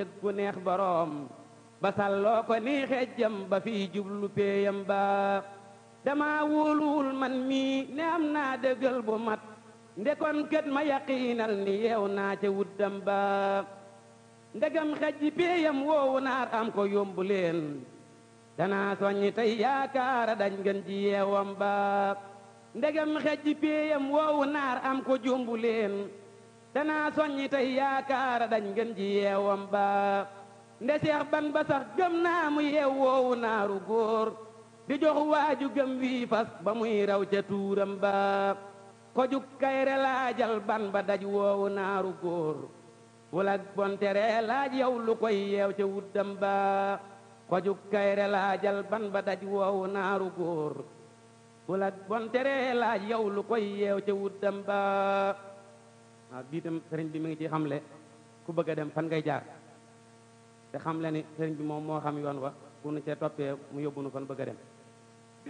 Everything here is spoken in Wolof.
ku neex boroom ba salloo ko nii xejjam ba fii jublu péeyam ba dama wóoluwul man mii ne am naa dëggal bu mat ndekon kët ma yaqiinal ni yeew naa ca wuddam ba ndegam xejji péeyam woowu naar am ko yombu leen danaa soññi tey yaakaara dañ ngeen ji yeewam ba ndegam xejji péeyam woowu naar am ko jombu leen danaa soññi tey yaakaara dañ ngeen ji yeewam ba nde seex ban ba sax gëm naa mu yeew woowu naaru góor di jox waaju gëm wii fas ba muy raw ca tuuram ba ko juk kayre laajal ban ba daj woowu naaru góor wala bontere laaj yow lu koy yeew ca wuddam ba ko juk kayre laajal ban ba daj woowu naaru góor wala bontere laaj yow lu koy yeew ca wuddam ba waaw bii tam sëriñ bi mi ngi ci xamle ku bëgg a dem fan ngay jaar te xam le ni sëriñ bi moom moo xam yoon wa bu nu cee toppee mu yóbbu nu fan bëgg a dem